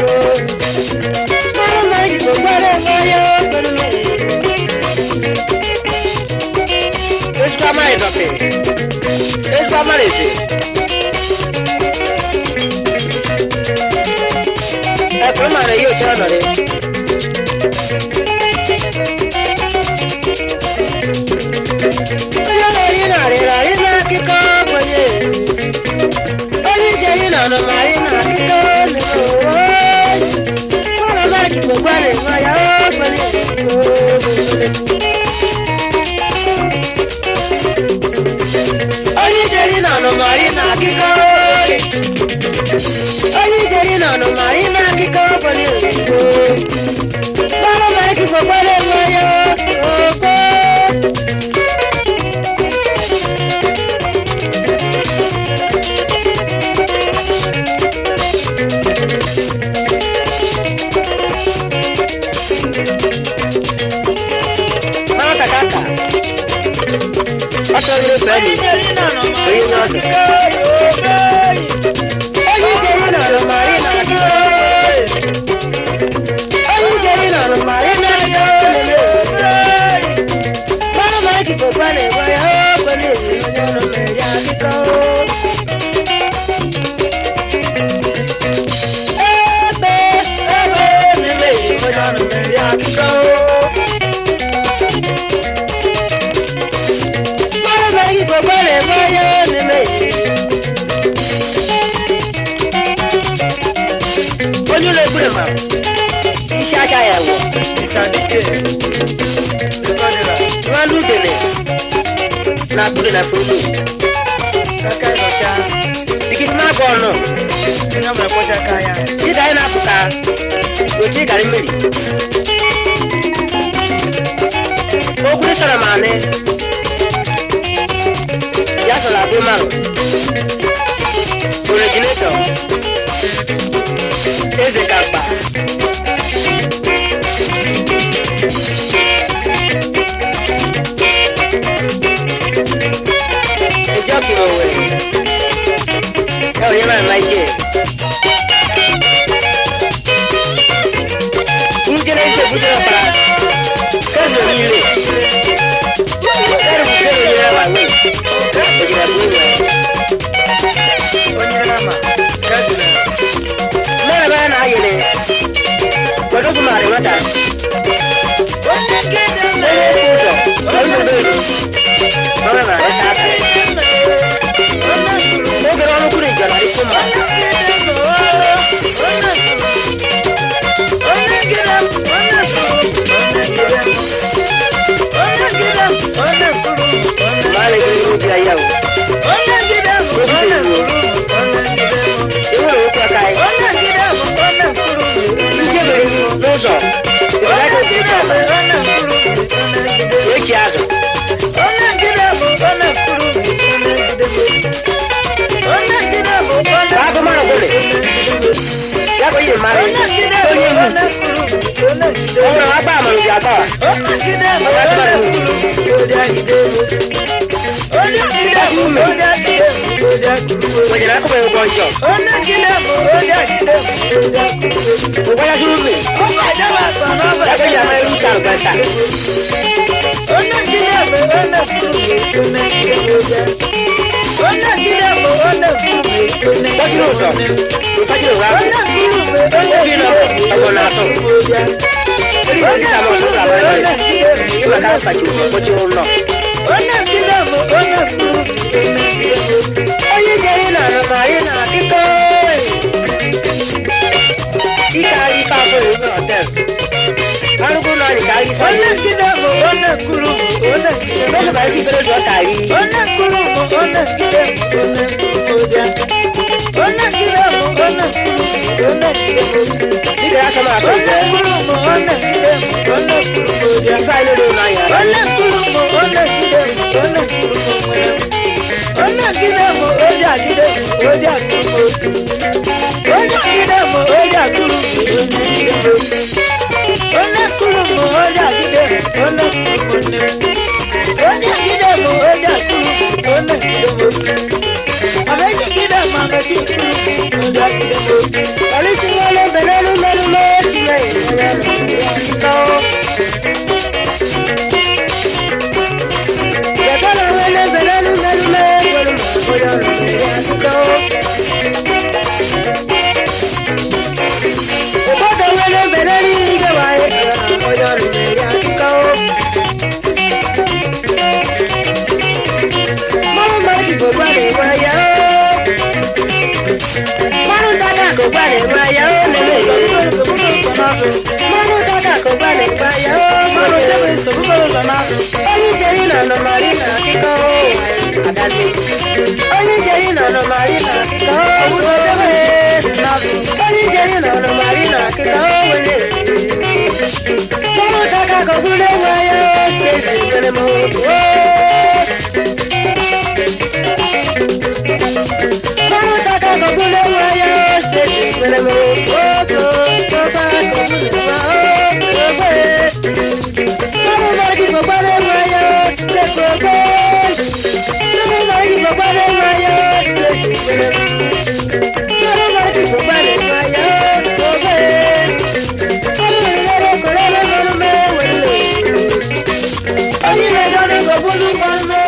Mara mara ki ko gbara ngaya gbara mere. Ezigbo amara ịdọte. Ezigbo amara eze. Ẹ̀kọ́ mara yóò ṣe ọ̀nà rẹ̀. Onye na-eri narịra ị na-akịkọ kwenye. Onye ijeri nọ n'ụmarị na-akịkọ n'ụwa. Mara mara ki ko gbara ngaya gbara Onye ijeri nọ n'ụmarị na-akịkọ. Onye ijeri nọ n'ụmarị na-akịkọ gbara oyibo. Mara mara ki ko gbara ngaya okwe. Mama kakaka. Ọtọ ilé fẹ́mi. Oyin náà dùn. Onye ijeri nọ n'ụmarị na-akịkọ. Onye ijeri nọ n'ụmarị na-akịkọ lele. Mara mara ki ko gbara ngaya gbara oyibo. Onye nọ n'eri akịkọ. Ebe ebe n'ime onye nọ n'eri akịkọ. Mara mara ki ko gbara ngaya n'ime. Onye ụlọ egbure ma isi aka ya wụ nwanne udene na akpụrụ na foto dikiti na agụ ọnụ dịka anyị na-apụta otu ịgarị mmiri okwu sọrọ ma anị ya sọrọ abụ mmanụ originetọ eze ka mkpa ìjọ kì í wẹ̀ ẹ ò yẹ máa máa jẹ. Njẹ́lẹ̀ ìṣe bùsùn náà para kẹ́sì omi ilé kẹ́rù bùsùn omi ilé wà wẹ̀ òjìlá tó wẹ̀. Mẹ́rin bá náà yẹlẹ̀ pẹ̀lú fún màrí mọ́ta. Ẹyẹ kú sọ, ọdún tó bẹ̀rẹ̀ mọ́rin màrí sáà Oge ọnụ kwuru ijara dị fún ma. Maale gị ihu dị ya o. Ewu ewu kwa ka anyị. Ije mere n'ụzọ. Ịbara ka otu ụzọ ọma. Echi azụ. Bago mara gwele. Ya bụ ihe mara onye ihu. Ọ nwere agba amara ji agba. Nwanyere akụkọ ụgwọ njọ. Ụgwọ ya zuru mme. Ya bụ ihe amara ihu ka alụbasa. Gbajiri ụzọ. Gbajiri ụzọ ahụ. Obi nọ ọgbọ na-atọ. Eri bụ ndị sama ọsọ ụlọ abụọ ya. Ịma ka mkpachi ụzọ gbajiri ụlọ. Onye jere na anụmanụ na akịkọ. Ike anyị ife afọ ewu họtel. Arụgụ nọ anyị ka anyị ife anyị. N'oge bụ esi ibere ụzọ ka anyị. Dịka ya sọ m atọ ugbo. Ife anyị lere ụlọ anyị. Polisi wọlé bẹ̀rẹ̀ ló ụfọdụ nwere mbere n'ige waye onye ọrụ na-eri akụkọ mmanụ mmadụ ji gogwa na-enwe ya mmanụ dada gogwa na-enwe ya lele mmanụ dada gogwa na-enwe ya mmanụ debe nsogbu onye ijeri na anọmarị na akụkọ adale onye ijeri na anọmarị na akụkọ debe onye ijeri na anọmarị na akụkọ wele mmanụ dada gogwa na-enwe ya ezi mere m ooo Mama taka kogule waya sesi kwele mo oko toba kogule wa ogwe. Mama margi kogbale waya sesi ogwe. Mama margi kogbale waya sesi kwele mo. Mama margi kogbale waya ogwe. Mama nilere kolele kolume wele. Onye mejọ ni kobulu kolume